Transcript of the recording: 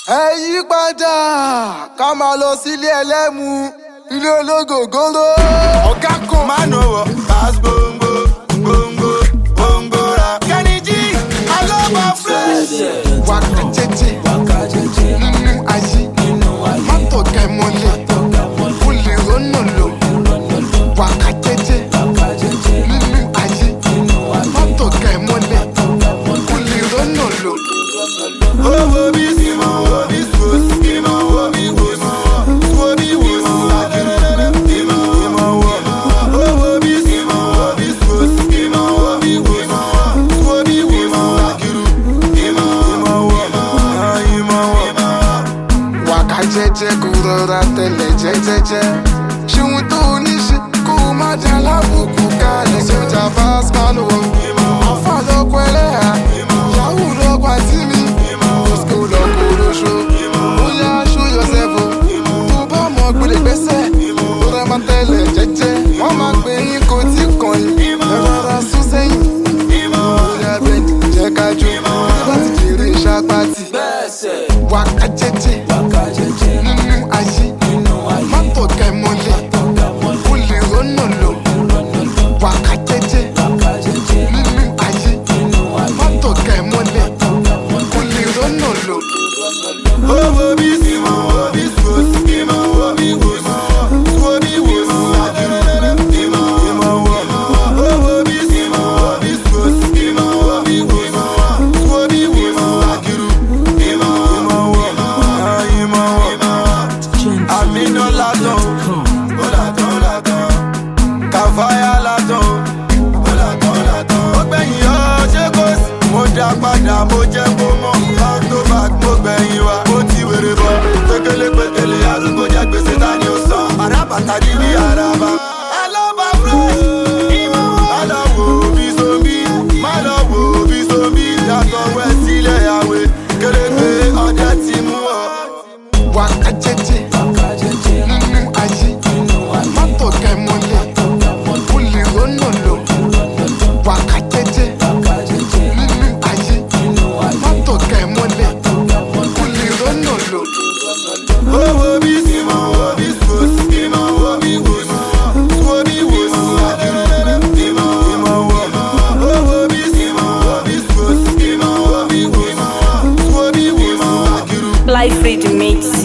ẹ yí padà ká máa lọ sílé ẹlẹ́mu ilé ológògóró ọ̀gá kan. má nù wọ pass gbòǹgbò gbòǹgbò gbòǹgbò ra. kẹ́ni jí alọ́ba fresh. wákà jẹjẹ nínú ayé mọ́tò kẹmọ́lẹ̀ olè rọ́nà lò wákà jẹjẹ nínú ayé mọ́tò kẹmọ́lẹ̀ olè rọ́nà lò. owó bí simon wo bí sos simon wo bí wo wo bí wo simon simon wo owó bí simon wo bí sos simon wo bí wo wo bí wo akiru simon wo simon wo. wákà jẹjẹ kò rọra tẹlẹ jẹjẹjẹ ṣéun tó o ní ṣe kó o má jà lábùkù kalẹ̀ sójà pascal wọ afa lọkọ ẹlẹ́yà yahoo lọkọ àti mi mosco lọkọ olóṣó bóyá show yourself o tó bá mọ gbẹdẹgbẹsẹ tó rẹ máa tẹlẹ jẹjẹ wọn máa pè yín kó tí kàn yín ẹ rọra sún sẹ́yìn bóyá bẹ́ẹ̀ jẹ́ ká jó bá ti jèrè ṣàpàtì wákà jẹjẹ nínú ayé mọ́tò kẹmọ́lẹ̀ olè rọ́nà lò wákà jẹjẹ nínú ayé mọ́tò kẹmọ́lẹ̀ olè rọ́nà lò. owó bí simon wo bí sos simon wo bí wo wo bí wo akiru simon wo owó bí simon wo bí sos simon wo bí wo wo bí wo akiru simon wo simon wo. àmínà látọ̀ ó látọ̀ ó látọ̀ kàfáyà látọ̀ ó látọ̀ ó látọ̀. ó gbẹ̀yìn ọ́ ṣé kò sí. mo dá padà mo jẹ́ kó mọ̀ back to back mo gbẹ̀yìn wa mo ti wèrè bọ̀. pékélé pékélé arúgbó jẹ́ gbèsè ta ni ó san. àràbàtà di bí àràbà. alọ́ba fresh. má lọ wo bí zombi má lọ wo bí zombi yàtọ̀ wẹ̀ sílẹ̀ àwẹ̀ kéréje ọdẹ ti mú ọ. wákà jẹjẹ nínú ayé mọ́tò kẹmọ́lẹ̀ olè rọ́nà lò wákà jẹjẹ nínú ayé mọ́tò kẹmọ́lẹ̀ olè rọ́nà lò. owó bí simon wo bí sos simon wo bí wo wo bí wo akiru simon wo owó bí simon wo bí sos simon wo bí wo wo bí wo akiru. Life Rhythm Mix.